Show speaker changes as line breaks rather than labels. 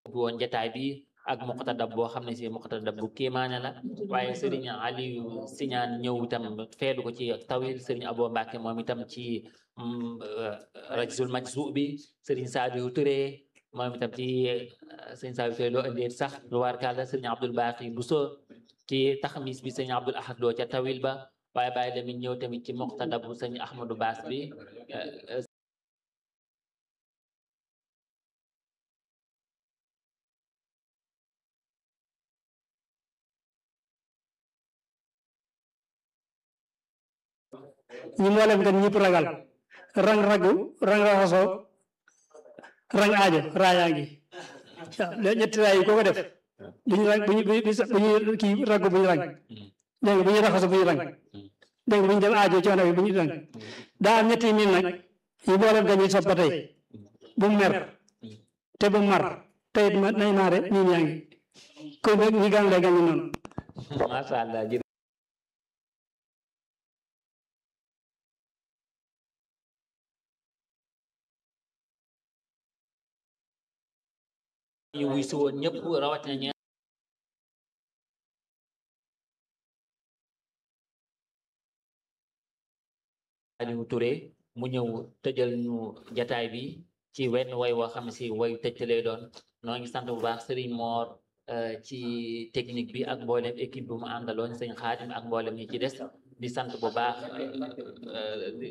bu woon jataay bi ak muqtadab boo xam ne si muqtadab bu kéemaane la waaye sëriñ Aliou Siñaan ñëw itam feelu ko ci tawil sëriñ Abo Mbàkke moom itam ci rajzul majzu bi sëriñ Saadiou Touré moom itam ci sëriñ Saadiou Touré loo indee sax lu war kàlla sëriñ Abdul Baqi Buso ci taxmis bi sëriñ Abdul Ahad loo ca tawil ba waaye bàyyi tamit ñëw tamit ci muqtadab bu sëriñ Ahmadou Baas bi
ñi moo leen gan ñëpp ragal rang ragu rang raxasoo rang aajo raayaa ngi waaw ñetti raay yi koo ko def duñu rang buñu buñu kii ragu buñu rang dégg nga bu ñu raxasoo buñu rang dégg nga bu ñu dem aajo coono bi buñu rang daa am ñetti miin nag yi moo leen gan ñi soppa tey bu mer te bu mar tey ma nay maare miin yaa ngi kon nag ñi gan lay gan ñi noonu
masha Allah ñu wuy si woon ñëpp rawatina ñi Aliou Touré mu ñëw tëjal ñu jataay bi ci wenn way woo xam ne si way tëj lay doon noo ngi sant bu baax Serigne Mor ci technique bi ak mboolem équipe bu mu àndaloon sëñ Xaadim ak mboolem ñi ci des di sant bu baax